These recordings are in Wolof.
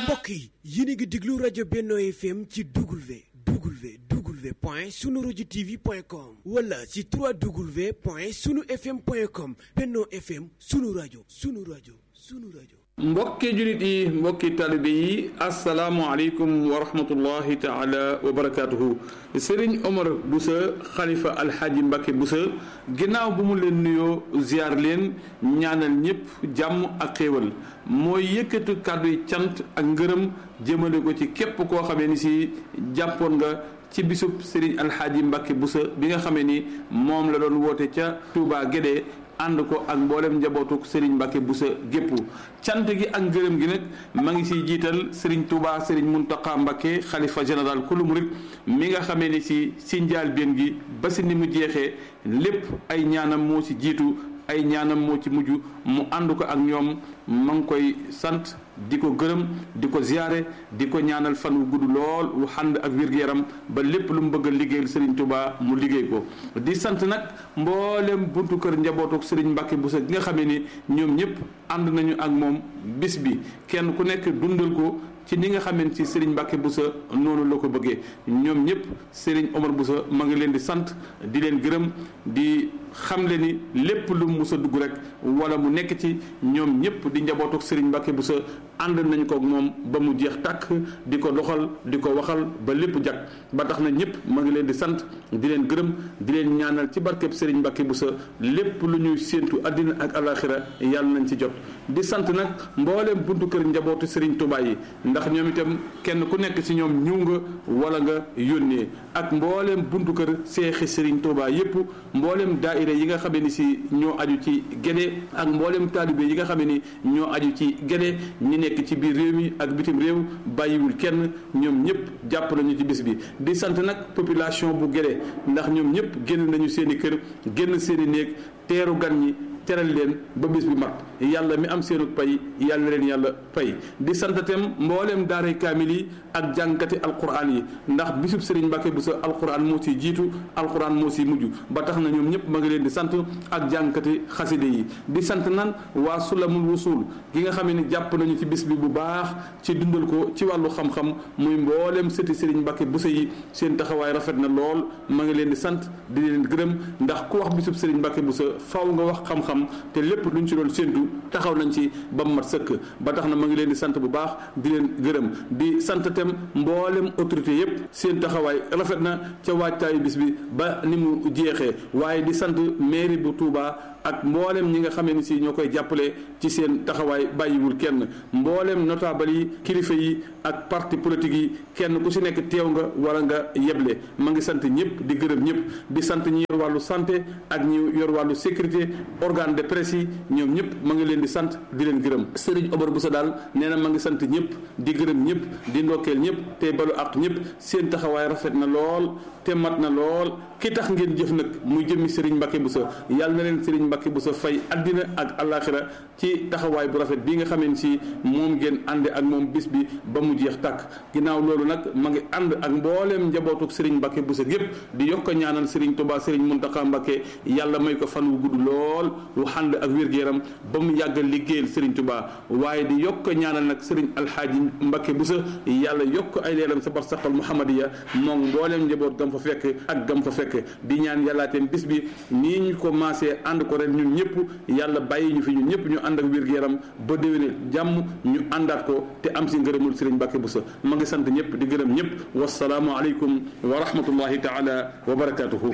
mbokk yi yéen a ngi déglu rajo Benno FM ci W W W point sunu rajo TV point com wala ci 3W point sunu FM point com Benno FM sunu rajo sunu rajo sunu rajo. mbokki julit yi mbokki talibe yi asalaamualeykum wa rahmatullahi taala wa barakaatuhu sëriñ Omar Boussa xalifa alxaaji Mbacke Boussa ginnaaw bu mu leen nuyoo ziar leen ñaanal ñëpp jàmm ak xéewal mooy yëkkatu kàddu yi cant ak ngërëm jëmale ko ci képp koo xamee ni si jàppoon nga ci bisub sëriñ alxaaji Mbacke Boussa bi nga xamee ni moom la doon woote ca Touba Guédé ànd ko ak mboolem njabootuk Serigne Mbacke Boussa gépp cant gi ak ngërëm gi nag ma ngi siy jiital Serigne Touba Serigne Mountakha Mbacke xalifa général kulu murit mi nga xamee ni si si njaal benn gi ba si ni mu jeexee lépp ay ñaanam moo si jiitu ay ñaanam moo ci mujj mu ànd ko ak ñoom ma ngi koy sant di ko gërëm di ko ziyaare di ko ñaanal fan wu gudd lool wu xànd ak wér-gu-yaram ba lépp lu mu bëgg a liggéeyal Serigne Touba mu liggéey ko di sant nag mboolem buntu kër njabootuk Serigne Mbacke Boussa gi nga xamee ni ñoom ñëpp ànd nañu ak moom bis bi kenn ku nekk dundal ko ci ni nga xamee ci Serigne Mbacke Boussa noonu la ko bëggee ñoom ñëpp Serigne Omar Boussa ma ngi leen di sant di leen gërëm di xamle ni lépp lu mu mus a dugg rek wala mu nekk ci ñoom ñëpp di njabootuk Serigne Mbacke Boussa ànd nañu ko ak moom ba mu jeex tàkk di ko doxal di ko waxal ba lépp jag ba tax na ñëpp ma ngi leen di sant di leen gërëm di leen ñaanal ci barkeb Serigne Mbacke Boussa lépp lu ñuy séentu àddina ak alaxira yàlla nañ ci jot di sant nag mbooleem buntu kër njabootu Serigne Touba yi ndax ñoom itam kenn ku nekk ci ñoom ñëw nga wala nga yónnee ak mbooleem buntu kër seexi Serigne Touba yépp mbooleem daaira yi nga xamee ni si ñoo aju ci Guédé ak mbooleem taalibe yi nga xamee ni ñoo aju ci Guédé ñi nekk ci biir réew mi ak bitim réew bàyyiwul kenn ñoom ñëpp jàpp nañu ci bis bi di sant nag population bu Guédé ndax ñoom ñëpp génn nañu seen i kër génn seen i néeg teeru gan ñi teral leen ba bis bi mat yàlla mi am seenu pay yàlla leen yàlla pay di santatem mbooleem daaray kaamil yi ak jàngkati alquran yi ndax bisub Serigne Mbacke Boussa alquran moo si jiitu alquran moo si mujj ba tax na ñoom ñëpp ma ngi leen di sant ak jàngkati xaside yi di sant nan waa sulamul wusul gi nga xamee ni jàpp nañu ci bis bi bu baax ci dundal ko ci wàllu xam-xam muy mbooleem sëti Serigne Mbacke Boussa yi seen taxawaay rafet na lool ma ngi leen di sant di leen gërëm ndax ku wax bisub Serigne Mbacke Boussa faw nga wax xam-xam te lépp luñ ci doon séntu taxaw nañ ci ba mu mat sëkk ba tax na ma ngi leen di sant bu baax di leen gërëm di sant tem mboolem autorité yépp seen taxawaay rafet na ca waajtaayu bis bi ba ni mu jeexee waaye di sant mairie bu Touba ak mboolem ñi nga xamee ni si ñoo koy jàppale ci seen taxawaay bàyyiwul kenn mboolem notable yi kilifa yi ak parti politique yi kenn ku si nekk teew nga wala nga yeble ma ngi sant ñëpp di gërëm ñëpp di sant ñi yor wàllu santé ak ñi yor wàllu sécurité organe de presse yi ñoom ñëpp ma ngi leen di sant di leen gërëm Serigne Omar Boussa daal nee na ma ngi sant ñëpp di gërëm ñëpp di ndokkeel ñëpp te balu ak ñëpp seen taxawaay rafet na lool te mat na lool ki tax ngeen jëf nag muy jëmmi Serigne Mbacke Boussa yàlla na leen Serigne Mbacke Boussa fay addina ak alaxira ci taxawaay bu rafet bii nga xamee ni si moom ngeen ànde ak moom bis bi ba mu jeex tàkk ginnaaw loolu nag ma ngi ànd ak mbooleem njabootuk Serigne Mbacke Boussa gépp di yokk ñaanal Serigne Touba Serigne Mountakha Mbacke yàlla may ko fan wu gudd lool wu ànd ak wér-gu-yaram ba mu yàgg liggéeyal Serigne Touba waaye di yokk ñaanal nag Serigne Alxaaji Mbacke Boussa yàlla yokk ay leeram sa barsaqal Muhammadiya moom mbooleem njaboot gam fa fekk ak gam fa fekk di ñaan yàllaateen bis bi nii ñu ko maasee ànd ko ren ñun ñëpp yàlla bàyyi ñu fi ñun ñëpp ñu ànd ak wér-gu-yaram ba déwéne jàmm ñu àndaat ko te am si ngërëmul Serigne Mbacke Boussa ma ngi sant ñëpp di gërëm ñëpp wasalaamu aleykum wa rahmatullahi taala wa barakatuhu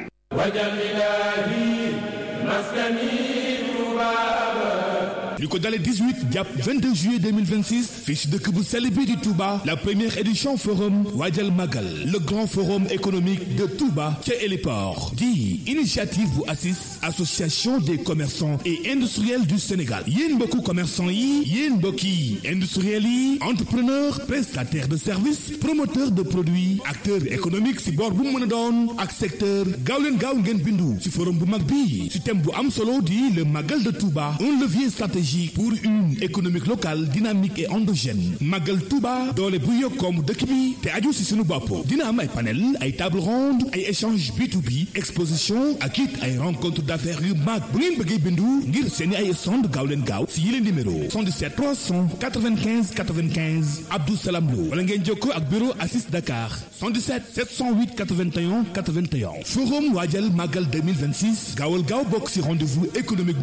li ko dalee 18 jàpp 22 juillet 2026 fii ci dëkk bu sell bi di Touba la première édition forum Waajal Magal le grand forum économique de Touba ca Héliport di initiative bu ACIS association des commerçants et industriels du Sénégal yéen mbokku commerçant yi yéen mbokki industriels yi entrepreneur prestataire de services promoteur de produits acteur économique ci boor bu mu mën a doon ak secteur gaaw leen gaaw ngeen bindu ci forum bu mag bi ci thème bu am solo di le Magal de Touba un levier stratégique stratégie pour une économie locale dynamique et endogène Magal Touba doole bu yokk koomu dëkk bi te aju si sunu bopp dina am ay panel ay table ronde ay échange B2B exposition ak it ay rencontre d'affaires yu mag bu ngeen bëggee bindu ngir seeni ay stand gaaw leen gaaw si yile numéro 77 395 95 Abdou Salam Lo wala ngeen jokkoo ak bureau Assis Dakar 77 708 81 81 forum waajal Magal 2026 gaawal gaaw bokk si rendez-vous économique